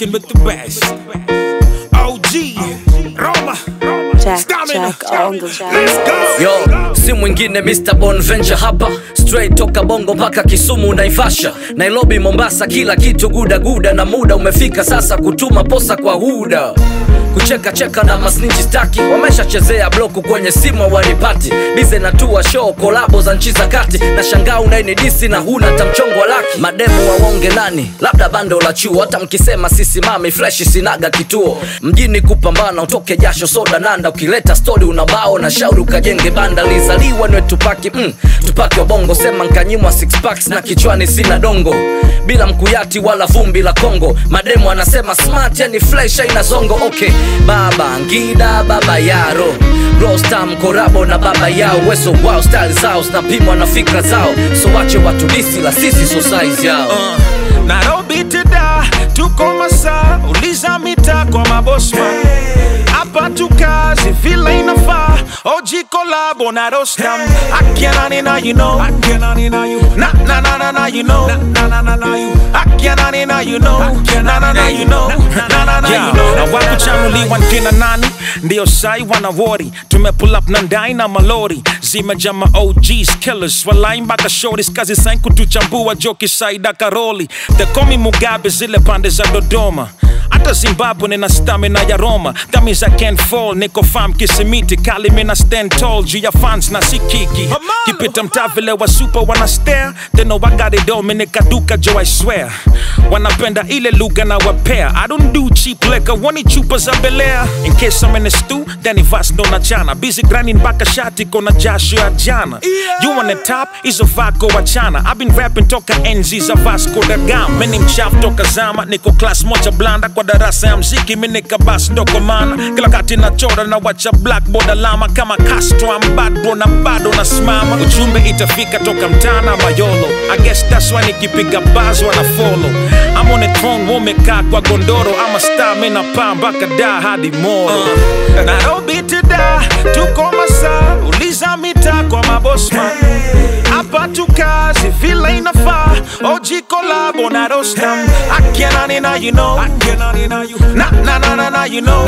rocking with the best. OG, Roma, Jack, Stamina. Jack on the track. Let's go. Yo, si mwingine Mr. Bonventure hapa straight toka Bongo mpaka Kisumu Naivasha, Nairobi, Mombasa, kila kitu guda guda, na muda umefika sasa kutuma posa kwa huda kucheka cheka na masninji staki wameshachezea bloku kwenye simu wanipati bize na tua show kolabo za nchi za kati na shangaa unainidisi na huna tamchongo wa laki mademu waonge nani labda bando la chuo hata mkisema sisimami freshi sinaga kituo mjini kupambana utoke jasho soda nanda ukileta stori unabao na shauri ukajenge banda lizaliwa niwe tupaki mm, tupaki wa bongo sema nkanyimwa six packs na kichwani sina dongo bila mkuyati wala vumbi la kongo mademu anasema smart yani fresh aina zongo okay baba ngida baba yaro rostam korabo na baba yao weso wao style zao zinapimwa na fikra zao so wache watu disi la sisi so size yao Uh, Nairobi teda tuko masaa uliza mita kwa mabosman hapa tukazi vile inafaa oji kolabo na rostam akianani na you know na na na na na you know akianani na you know na na na you know na na na you know na wakuchanuliwa nkina nani ndio sai wanawori tumepull up na ndai na malori zimejama OGs killers walai mpaka shorties kazi sain kutuchambua joki saida karoli tekomi mugabe zile pande za dodoma hata zimbabwe nina stamina ya roma That I can't fall niko fam kisimiti kali mina stand tall juu ya fans na sikiki kipita mtaa vile wa super wana stare they know I got it all mimi nikaduka jo I swear wanapenda ile lugha na wapea I don't do cheap liquor wani chupa za belea in case I'm in a stew then vas ndo na chana busy grinding mpaka shati kona jasho ya jana you on the top hizo vako wachana I've been rapping toka enzi za Vasco da Gama mimi ni mchafu toka zama niko class moja blanda kwa darasa ya mziki mimi nikabas ndoko mana kila kati nachora na wacha blackboard alama kama Castro I'm bad bro na bado nasimama ujumbe itafika toka mtana mayolo I guess that's why nikipiga buzz wana follow I'm on the throne wamekaa kwa gondoro ama star mimi napaa mpaka da hadi moro Nairobi teda tuko masaa uliza mita kwa mabosman hapa tukazi vile inafaa oji kolabo na rostam akianani na you know na na na na na you know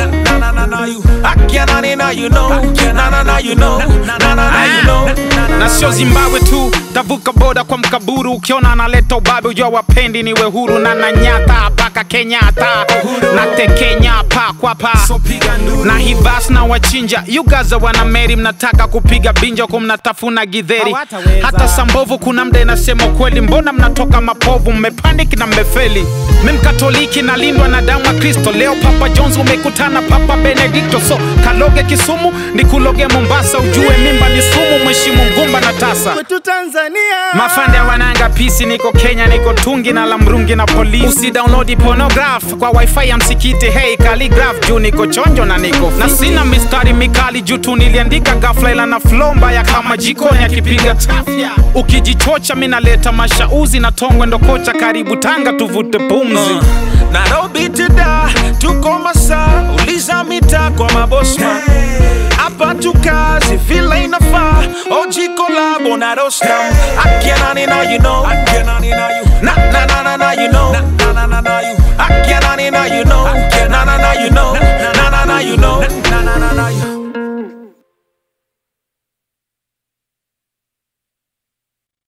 akianani na you know na na na you know na na na you know na sio zimbabwe tu tavuka boda kwa mkaburu ukiona analeta ubabe ujua wapendi niwe huru na nanyata paka kenyatta na tekenya pa kwa pa na hivas na wachinja yugaza wana meri mnataka kupiga binja huku mnatafuna gidheri hata sambovu kuna mda inasema kweli mbona mnatoka mapovu mmepandiki na mmefeli mimkatoliki nalindwa na damu ya kristo leo papa jones umekutana papa benedikto so kaloge kisumu nikuloge mombasa ujue mimba ni sumu mheshimu mgumba na tasa kwetu Tanzania mafande wananga pisi niko kenya niko tungi na lamrungi na polisi usidownload pornograph kwa wifi ya msikiti hey calligraph juu niko chonjo na niko na sina mistari mikali juu tu niliandika ghafla ila na flow mbaya kama jikoni akipiga chafya ukijichocha mi naleta mashauzi na tongwe ndo kocha karibu tanga tuvute pumzi Nairobi teda tuko masaa uliza mita kwa mabosman hapa tukazi vile inafaa oji kolabo na rostam akianani na you know na na na na na you know